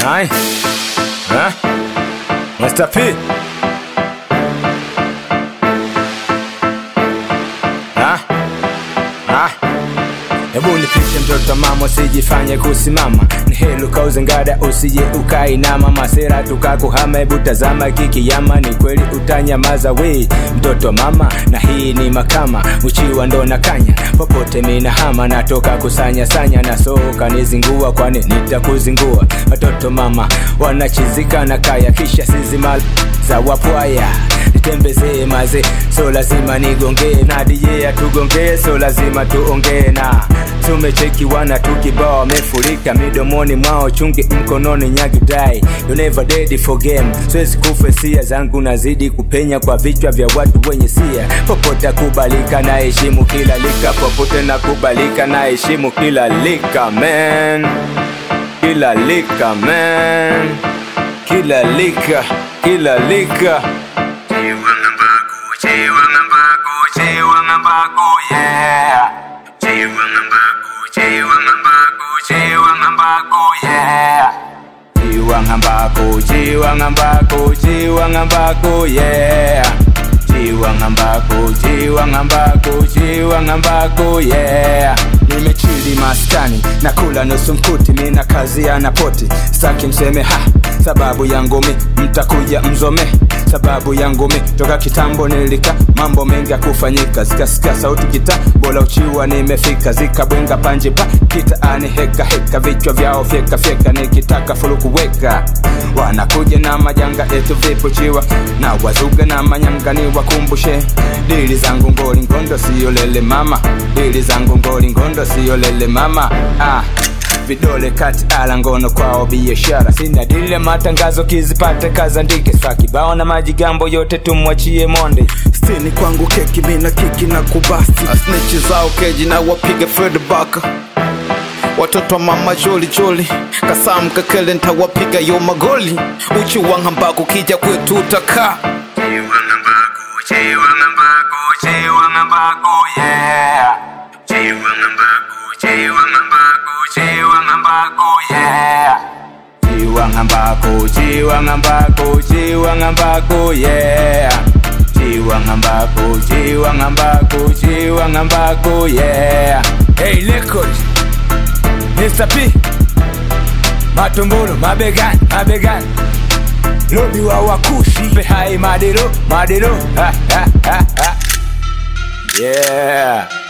Hai. Ha? Master P. Ha? Ha? Hebu nipishe mtoto mama, usijifanye kusimama, ni helu kauze ngada, usije ukainama, masera tukakuhama. Hebu tazama kikiyama, ni kweli utanyamaza we mtoto mama, na hii ni makama, uchiwa ndo na kanya, popote mina hama, natoka kusanya sanya, na soka nizingua, kwani nitakuzingua. Watoto mama wanachizika na kaya, kisha sizima za wapwaya nitembezee maze, so lazima nigongee na DJ atugongee, so lazima tuongee na tumecheki wana tukibao wamefurika midomoni mwao chungi mkononi nyagidai you never dead for game siwezi kufa sia zangu nazidi kupenya kwa vichwa vya watu wenye sia popote kubalika na heshimu kila lika popote na kubalika na heshimu kila lika man kila lika man kila lika kila lika yeah. Chiwangambako, chiwangambako, chiwangambako, yeah. Chiwangambako, chiwangambako, chiwangambako, yeah. Nimechili maskani na kula nusu mkuti, mina kazi ya napoti, staki mseme ha, sababu yangu mi mtakuja mzome sababu yangu mi toka kitambo nilika mambo mengi ya kufanyika zikasikia sauti kita bola uchiwa nimefika zikabwenga panje pa kitaani heka heka vichwa vyao fyeka fyeka nikitaka fulu kuweka wanakuja na majanga etu vipo chiwa na wazuga na manyanga ni wakumbushe dili zangu ngoli ngondo siyo lele mama dili zangu ngoli ngondo siyo lele mama ah vidole kati ala ngono kwao biashara sina dile matangazo kizipate kazandike sa kibao na majigambo yote tumwachie monde stini kwangu keki mina kiki na kubasti asnichi zao keji na wapiga fred baka watoto wa mama joli joli kasam kakele ntawapiga yo magoli uchi wangambako kija kwetu utakaa Chiwangambako, chiwangambako, chiwangambako, yeah. Chiwangambako, chiwangambako, chiwangambako, yeah. Hey, record. Mr. P. Matumbulu, mabegani, mabegani. Lobi wa wakushi, mpe hai madero, madero. Ha, ha, ha, ha. Yeah.